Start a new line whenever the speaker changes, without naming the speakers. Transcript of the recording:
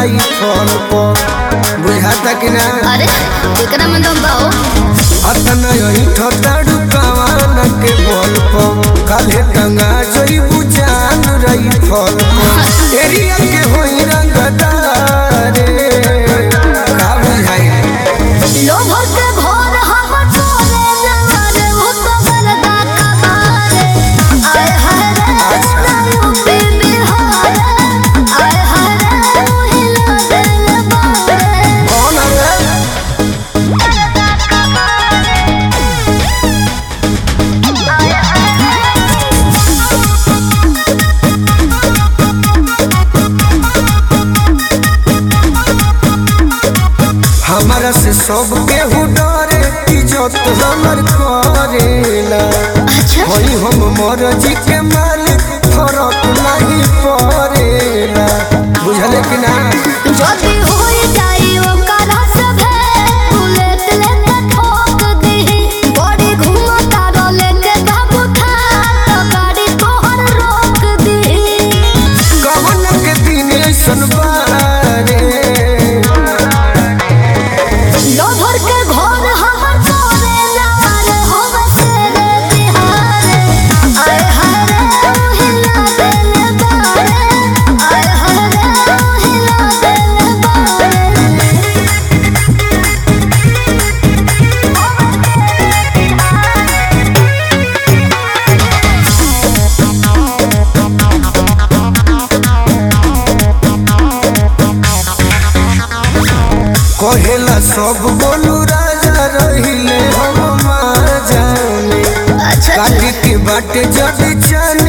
रही फल पर बुझाता कि ना
अरे एकरा में दम बाओ
अतना यही ठताड़ू कवान के बल पर काले गंगा जोई बुझान रही फल पर एरिया के होई रंगदारे का बुझाई
लोभ के भोर हम तोरे नजर हो तो बरदा कबारे आय हाय रे नायु पे बिहार आय हाय रे हिला दिल बारे
कौन है हमारा से सब केहू डरे इज्जत हमर करेला
अच्छा
होई हम मरजी के मालिक फरक नहीं पड़ेला बुझले कि ना
जदी होई जाई ओकरा सभे बुलेट लेके ठोक दीही बड़ी घुमा तारो लेके बाबू था तो गाड़ी तोहर रोक दीही
कवन के दिन ऐसन बारे
लोभर के घर हमर तोरे लाल होवे तेरे तिहारे आय हाय रे हिला दिल बारे आय हाय रे हिला दिल बारे
कहेला सब बोलू राजा रहिले हम मार जाने
अच्छा
काटी के बाटे जब चन